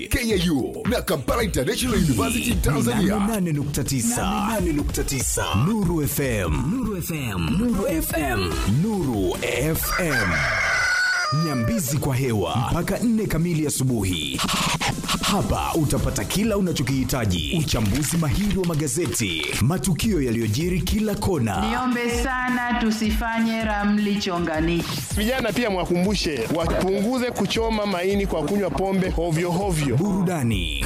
KIU na Kampala International University Tanzania. 8.9 Nuru FM Nuru FM Nuru FM Nuru FM Nyambizi kwa hewa mpaka nne kamili asubuhi. Hapa utapata kila unachokihitaji: uchambuzi mahiri wa magazeti, matukio yaliyojiri kila kona, Niombe sana tusifanye ramli chonganishi. Vijana pia mwakumbushe wapunguze kuchoma maini kwa kunywa pombe hovyo hovyo. burudani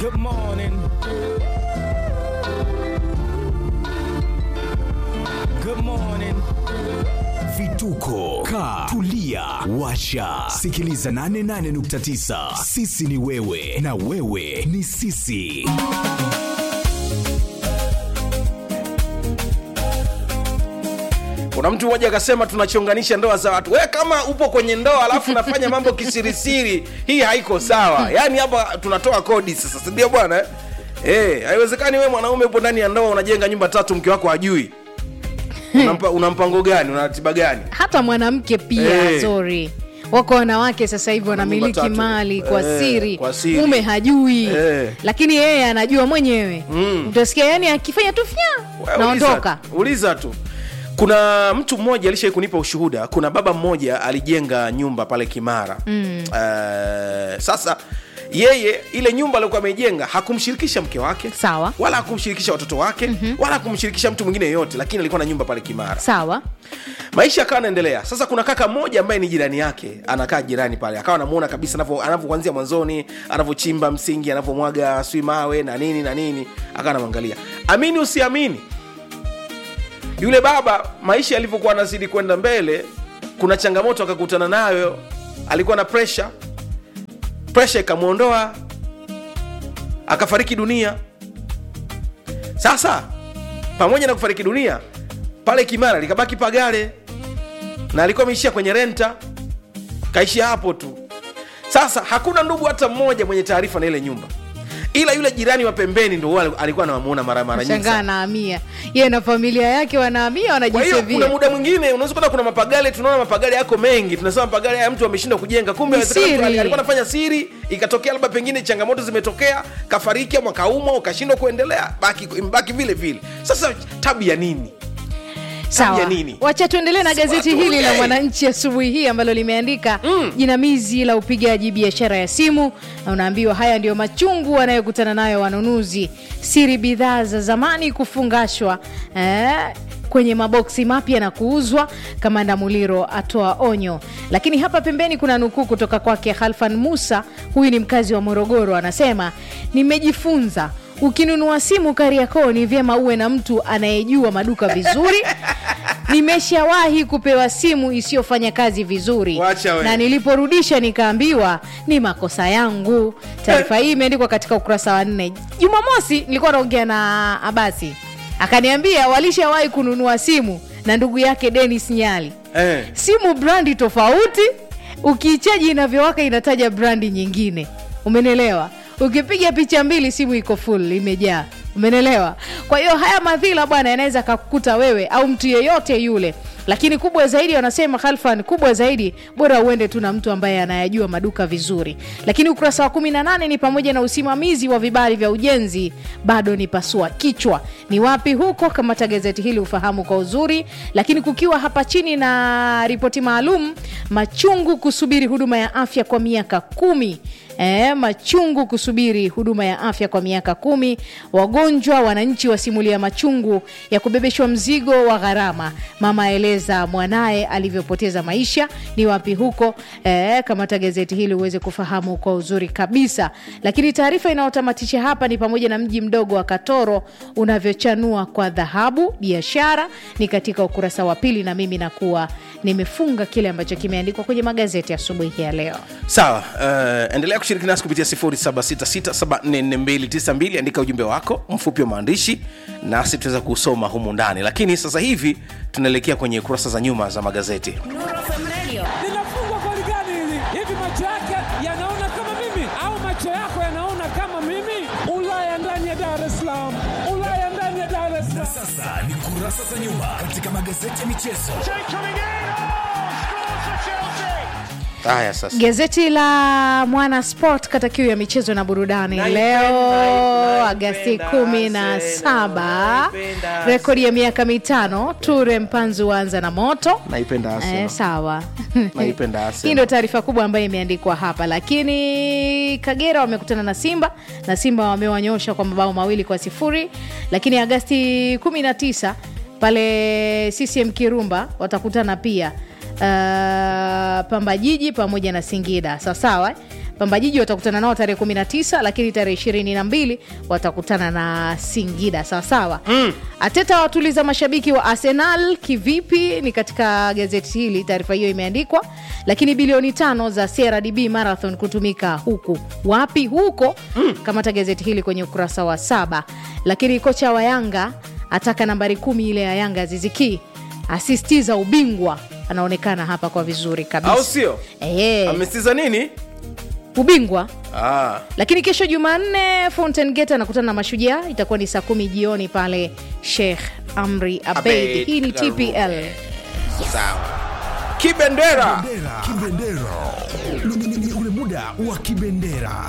vituko ka tulia washa sikiliza 88.9 sisi ni wewe na wewe ni sisi kuna mtu mmoja akasema tunachonganisha ndoa za watu we kama upo kwenye ndoa alafu unafanya mambo kisirisiri hii haiko sawa yaani hapa tunatoa kodi sasa sindio bwana eh? Eh, haiwezekani we mwanaume upo ndani ya ndoa unajenga nyumba tatu mke wako hajui unampa, una mpango gani una ratiba gani hata mwanamke pia Eh. sorry wako wanawake sasa hivi wanamiliki tatu. mali kwa Eh, siri kwa siri. mume hajui Eh. lakini yeye anajua mwenyewe utasikia yani akifanya tu fya Wewe naondoka uliza, uliza tu kuna mtu mmoja alishai kunipa ushuhuda kuna baba mmoja alijenga nyumba pale kimara mm. uh, sasa yeye ile nyumba aliokuwa ameijenga hakumshirikisha mke wake Sawa. wala hakumshirikisha watoto wake mm-hmm. wala hakumshirikisha mtu mwingine yeyote lakini alikuwa na nyumba pale kimara sawa maisha akawa anaendelea sasa kuna kaka mmoja ambaye ni jirani yake anakaa jirani pale akawa anamuona kabisa anavyo- anavyokuanzia mwanzoni anavyochimba msingi anavyomwaga swi mawe na nini na nini akawa anamwangalia amini usiamini yule baba maisha yalivyokuwa anazidi kwenda mbele kuna changamoto akakutana nayo alikuwa na presha presha ikamwondoa akafariki dunia sasa pamoja na kufariki dunia pale kimara likabaki pagale na alikuwa ameishia kwenye renta kaishia hapo tu sasa hakuna ndugu hata mmoja mwenye taarifa na ile nyumba ila yule jirani wa pembeni ndo huwa alikuwa anawamuona mara mara nyingi shangaa sana. anahamia yeye na familia yake wanahamia kwa hiyo kuna wanajisevia muda mwingine unaweza kuta kuna mapagale tunaona mapagale yako mengi tunasema mapagale haya mtu ameshindwa kujenga kumbe Ni inawezekana mtu siri. ali- alikuwa anafanya siri ikatokea labda pengine changamoto zimetokea kafariki ama kaumwa ukashindwa kuendelea baki imebaki vile vile sasa tabu ya nini sawa ya nini? wacha tuendelee na Si gazeti watu, hili la okay. mwananchi asubuhi hii ambalo limeandika jinamizi la upigaji biashara ya simu na unaambiwa haya ndiyo machungu wanayokutana nayo wanunuzi siri bidhaa za zamani kufungashwa eh, kwenye maboksi mapya na kuuzwa kamanda muliro atoa onyo lakini hapa pembeni kuna nukuu kutoka kwake halfan musa huyu ni mkazi wa morogoro anasema nimejifunza ukinunua simu kariakoo ni vyema uwe na mtu anayejua maduka vizuri nimeshawahi kupewa simu isiyofanya kazi vizuri Wacha we. na niliporudisha nikaambiwa ni makosa yangu taarifa hii imeandikwa katika ukurasa wa nne jumamosi nilikuwa naongea na abasi akaniambia walishawahi kununua simu na ndugu yake denis nyali eh. simu brandi tofauti ukiichaji inavyowaka inataja brandi nyingine umenelewa ukipiga picha mbili simu iko full imejaa umenelewa kwa hiyo haya madhila bwana yanaweza kakukuta wewe au mtu yeyote yule lakini kubwa zaidi wanasema khalfan kubwa zaidi bora uende tu na mtu ambaye anayajua maduka vizuri lakini ukurasa wa 18 ni pamoja na usimamizi wa vibali vya ujenzi bado ni pasua kichwa ni wapi huko kamata gazeti hili ufahamu kwa uzuri lakini kukiwa hapa chini na ripoti maalum machungu kusubiri huduma ya afya kwa miaka kumi E, machungu kusubiri huduma ya afya kwa miaka kumi wagonjwa wananchi wasimulia machungu ya kubebeshwa mzigo wa gharama mama aeleza mwanaye alivyopoteza maisha ni wapi huko e, kamata gazeti hili uweze kufahamu kwa uzuri kabisa lakini taarifa inayotamatisha hapa ni pamoja na mji mdogo wa katoro unavyochanua kwa dhahabu biashara ni katika ukurasa wa pili na mimi nakuwa nimefunga kile ambacho kimeandikwa kwenye magazeti asubuhi ya leo sawa uh, endelea kushiriki nasi kupitia 766744292 andika ujumbe wako mfupi wa maandishi nasi tutaweza kusoma humu ndani lakini sasa hivi tunaelekea kwenye kurasa za nyuma za magazeti linafungwa goli gani hili? Hivi macho yake yanaona kama mimi au macho yako yanaona kama mimi? Ulaya ndani ya Dar es Salaam, Ulaya ndani ya Dar es Salaam. sasa ni kurasa za nyuma katika magazeti ya michezo haya sasa gazeti la mwana sport kata kiu ya michezo na burudani Naipenda, leo naipenda, agasti kumi na saba naipenda, rekodi ya miaka mitano ture mpanzu anza na moto naipenda Eh, Arsenal. sawa Naipenda Arsenal. hii ndio taarifa kubwa ambayo imeandikwa hapa lakini kagera wamekutana na simba na simba wamewanyosha kwa mabao mawili kwa sifuri lakini agasti 19 pale ccm kirumba watakutana pia uh, pamba jiji pamoja na singida sawasawa eh? pamba jiji watakutana nao tarehe 19 lakini tarehe 22 watakutana na singida sawasawa mm. ateta watuliza mashabiki wa arsenal kivipi ni katika gazeti hili taarifa hiyo imeandikwa lakini bilioni tano za crdb marathon kutumika huku wapi huko mm. kamata gazeti hili kwenye ukurasa wa saba lakini kocha wa yanga ataka nambari kumi ile ya yanga ziziki asistiza ubingwa anaonekana hapa kwa vizuri kabisa au sio Eh, amestiza nini ubingwa ah. lakini kesho jumanne fountain gate anakutana na mashujaa itakuwa ni saa kumi jioni pale sheikh amri abeid Abeid hii ni Karume. tpl sawa kibendera Bendera. Kibendera. Ni- ni- ni ule muda wa kibendera.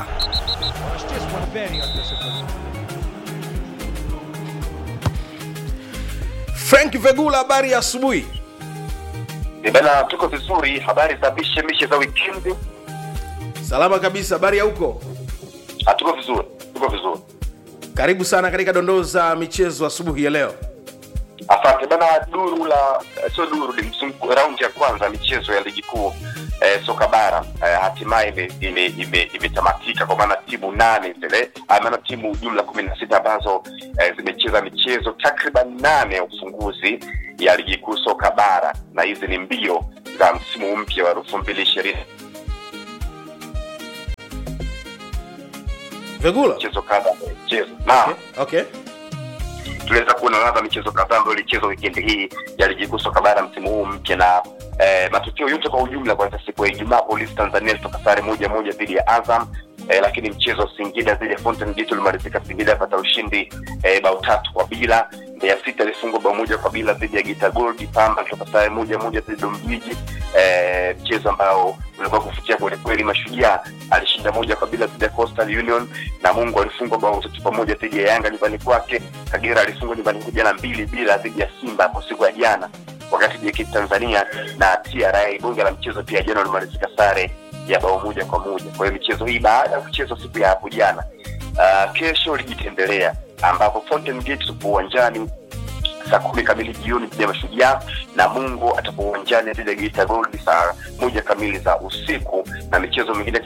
frank vegula habari ya asubuhi Eh, Bana, tuko vizuri. Habari za mishe mishe za wikendi? salama kabisa habari ya huko Ah, tuko vizuri, tuko vizuri. karibu sana katika dondoo za michezo asubuhi ya leo Asante bana. Duru la eh, sio duru, ni mzunguko raundi ya kwanza ya michezo ya ligi kuu eh, soka bara eh, hatimaye ime- ime- ime- imetamatika kwa maana timu nane zile ah, maana timu jumla kumi na sita ambazo eh, zimecheza michezo takriban nane ya ufunguzi ya ligi kuu soka bara, na hizi ni mbio za msimu mpya wa elfu mbili ishirini vegula michezo kadha michezo naam okay. okay. tuliweza kuona ladha michezo kadhaa ambayo ilichezwa wikendi hii ya ligi kuu soka bara msimu huu mpya na eh, matukio yote kwa ujumla kwanza siku ya ijumaa polisi tanzania ilitoka sare moja moja dhidi ya azam eh, lakini mchezo wa singida dhidi ya fountain gate ulimalizika singida apata ushindi eh, bao tatu kwa bila mbeya city alifungwa bao moja kwa bila dhidi ya gita gold pamba alitoka sare moja moja dhidi ya mjiji eh, mchezo ambao ulikuwa kufutia kwelikweli mashujaa alishinda moja kwa bila dhidi ya coastal union na mungu alifungwa bao tatu pamoja dhidi ya yanga nyumbani kwake kagera alifungwa nyumbani kwake jana mbili bila dhidi ya simba hapo siku ya jana wakati JKT tanzania na tra bunge la mchezo pia jana ulimalizika sare ya bao moja kwa moja kwa hiyo michezo hii baada ya kuchezwa siku ya hapo jana uh, kesho ligi itaendelea ambapo fountain gate tupo uwanjani saa kumi kamili jioni dhidi ya mashujaa na mungu atakuwa uwanjani dhidi ya geita gold saa moja kamili za usiku na michezo mingine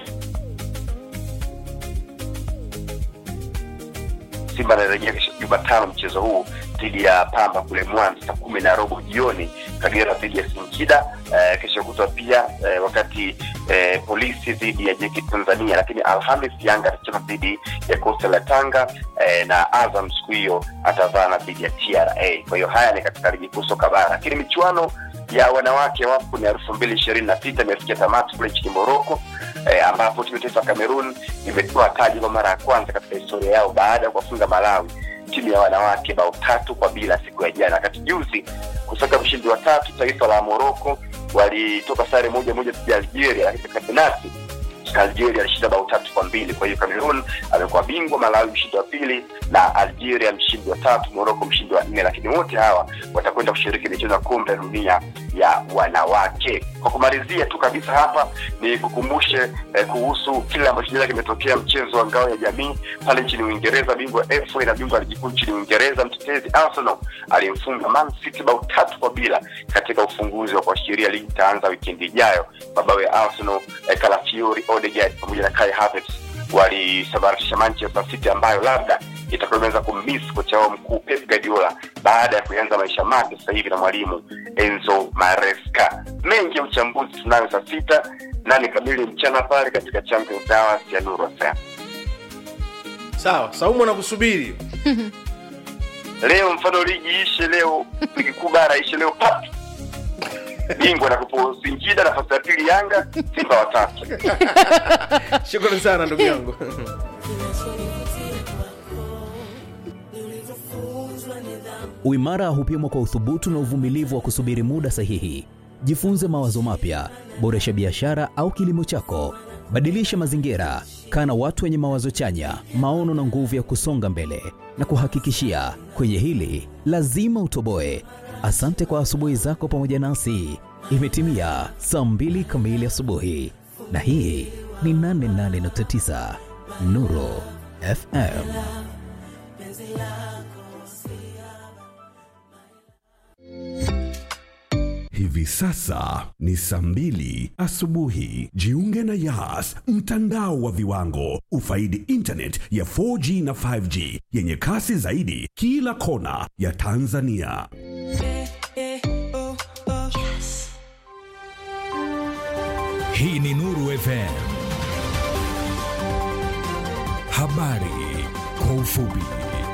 simba anarejea kesho jumatano mchezo huu dhidi ya pamba kule mwanza saa kumi na robo jioni kagera dhidi ya singida eh, kesho kutwa pia eh, wakati eh, polisi dhidi ya jeki tanzania lakini alhamis yanga atacheza dhidi ya kosta la tanga eh, na azam siku hiyo atavana dhidi ya tra kwa hiyo haya ni katika ligi kuu soka bara lakini michuano ya wanawake wapo ni elfu mbili ishirini na sita imefikia tamati kule nchini moroko eh, ambapo timu ya taifa ya cameroon imetoa taji kwa mara ya kwanza katika historia yao baada ya kuwafunga malawi timu ya wanawake bao tatu kwa bila siku ya jana wakati juzi kusaka mshindi wa tatu taifa la moroko walitoka sare moja moja dhidi ya algeria lakini katika penati algeria alishinda bao tatu kwa mbili kwa hiyo cameroon amekuwa bingwa malawi mshindi wa pili na algeria mshindi wa tatu moroko mshindi wa nne lakini wote hawa watakwenda kushiriki michezo ya kombe la dunia ya wanawake kwa kumalizia tu kabisa hapa ni kukumbushe eh, kuhusu kile ambacho jana kimetokea mchezo wa ngao ya jamii pale nchini uingereza bingwa fa na bingwa wa ligi kuu nchini uingereza mtetezi arsenal alimfunga man city bao tatu kwa bila katika ufunguzi wa kuashiria ligi itaanza wikendi ijayo mabao ya arsenal eh, kalafiori odegaard pamoja na kai havertz walisambaratisha manchester city ambayo labda itakuwa imeweza kummiss kocha wao mkuu pep guardiola baada ya kuanza maisha mapya sasa hivi na mwalimu enzo maresca mengi ya uchambuzi tunayo saa sita nane kamili mchana pale katika champions hours ya nuru fm sawa saumu anakusubiri leo mfano ligi ishe leo ligi kuu bara ishe leo pap bingwa nakupo singida nafasi ya pili yanga simba watatu shukrani sana ndugu yangu Uimara hupimwa kwa uthubutu na uvumilivu wa kusubiri muda sahihi. Jifunze mawazo mapya, boresha biashara au kilimo chako, badilisha mazingira, kaa na watu wenye mawazo chanya, maono na nguvu ya kusonga mbele. Na kuhakikishia kwenye hili lazima utoboe. Asante kwa asubuhi zako pamoja nasi. Imetimia saa mbili kamili asubuhi, na hii ni 88.9 Nuru FM. Hivi sasa ni saa mbili asubuhi. Jiunge na Yas, mtandao wa viwango. Ufaidi internet ya 4G na 5G yenye kasi zaidi kila kona ya Tanzania. Hii ni Nuru FM. Habari kwa ufupi.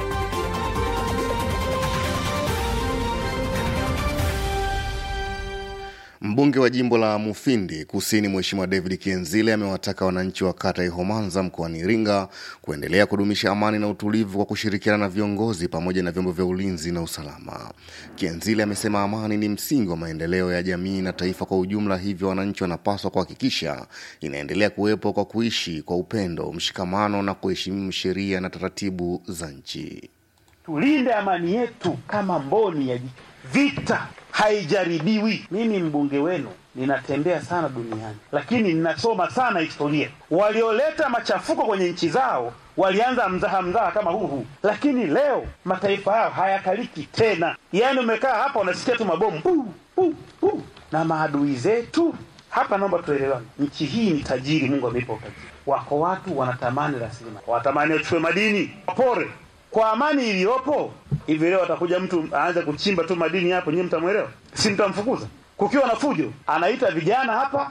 Mbunge wa jimbo la Mufindi Kusini, Mheshimiwa David Kienzile amewataka wananchi wa kata ya Ihomanza mkoani Iringa kuendelea kudumisha amani na utulivu kwa kushirikiana na viongozi pamoja na vyombo vya ulinzi na usalama. Kienzile amesema amani ni msingi wa maendeleo ya jamii na taifa kwa ujumla, hivyo wananchi wanapaswa kuhakikisha inaendelea kuwepo kwa kuishi kwa upendo, mshikamano na kuheshimu sheria na taratibu za nchi. Tulinde amani yetu kama mboni ya jicho. Vita haijaribiwi. Mimi mbunge wenu ninatembea sana duniani, lakini ninasoma sana historia. Walioleta machafuko kwenye nchi zao walianza mzaha mzaha kama huu huu, lakini leo mataifa hayo hayakaliki tena. Yaani umekaa hapa unasikia tu mabomu puu, puu, puu. na maadui zetu hapa. Naomba tuelewane, nchi hii ni tajiri, Mungu ameipa utajiri. Wako watu wanatamani rasilimali, watamani wachukue madini, wapore kwa amani iliyopo hivi leo atakuja mtu aanze kuchimba tu madini hapo, nyinyi mtamwelewa? Si mtamfukuza? Kukiwa na fujo, anaita vijana hapa.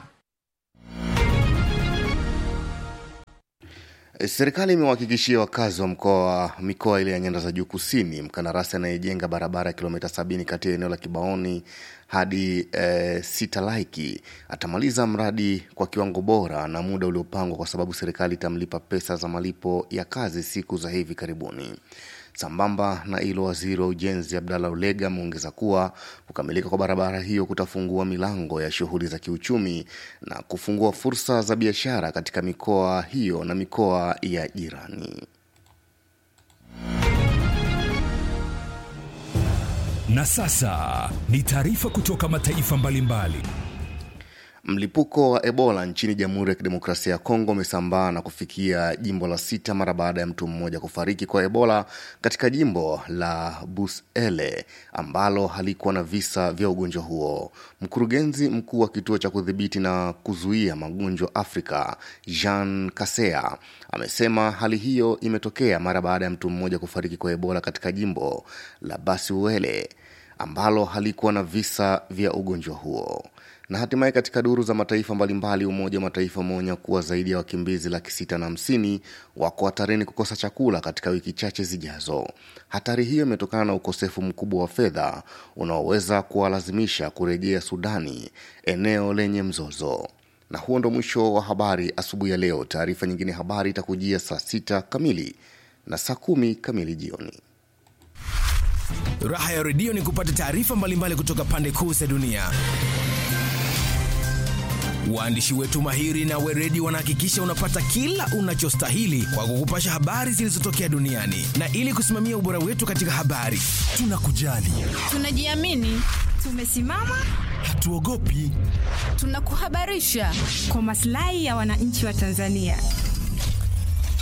Serikali imewahakikishia wakazi wa mkoa mikoa ile ya nyanda za juu kusini mkandarasi anayejenga barabara ya kilomita sabini kati ya eneo la Kibaoni hadi e, Sitalaiki atamaliza mradi kwa kiwango bora na muda uliopangwa, kwa sababu serikali itamlipa pesa za malipo ya kazi siku za hivi karibuni. Sambamba na hilo, waziri wa ujenzi Abdallah Ulega ameongeza kuwa kukamilika kwa barabara hiyo kutafungua milango ya shughuli za kiuchumi na kufungua fursa za biashara katika mikoa hiyo na mikoa ya jirani. Na sasa ni taarifa kutoka mataifa mbalimbali. Mlipuko wa Ebola nchini Jamhuri ya Kidemokrasia ya Kongo umesambaa na kufikia jimbo la sita mara baada ya mtu mmoja kufariki kwa Ebola katika jimbo la Busele ambalo halikuwa na visa vya ugonjwa huo. Mkurugenzi mkuu wa kituo cha kudhibiti na kuzuia magonjwa Afrika, Jean Kasea, amesema hali hiyo imetokea mara baada ya mtu mmoja kufariki kwa Ebola katika jimbo la Basuele ambalo halikuwa na visa vya ugonjwa huo na hatimaye katika duru za mataifa mbalimbali, Umoja wa Mataifa umeonya kuwa zaidi ya wakimbizi laki sita na hamsini wako hatarini kukosa chakula katika wiki chache zijazo. Hatari hiyo imetokana na ukosefu mkubwa wa fedha unaoweza kuwalazimisha kurejea Sudani, eneo lenye mzozo. Na huo ndo mwisho wa habari asubuhi ya leo. Taarifa nyingine habari itakujia saa sita kamili na saa kumi kamili jioni. Raha ya redio ni kupata taarifa mbalimbali kutoka pande kuu za dunia. Waandishi wetu mahiri na weredi wanahakikisha unapata kila unachostahili kwa kukupasha habari zilizotokea duniani, na ili kusimamia ubora wetu katika habari, tunakujali, tunajiamini, tumesimama, hatuogopi, tunakuhabarisha kwa maslahi ya wananchi wa Tanzania.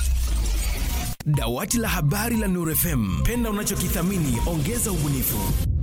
Dawati la habari la Nuru FM, penda unachokithamini, ongeza ubunifu.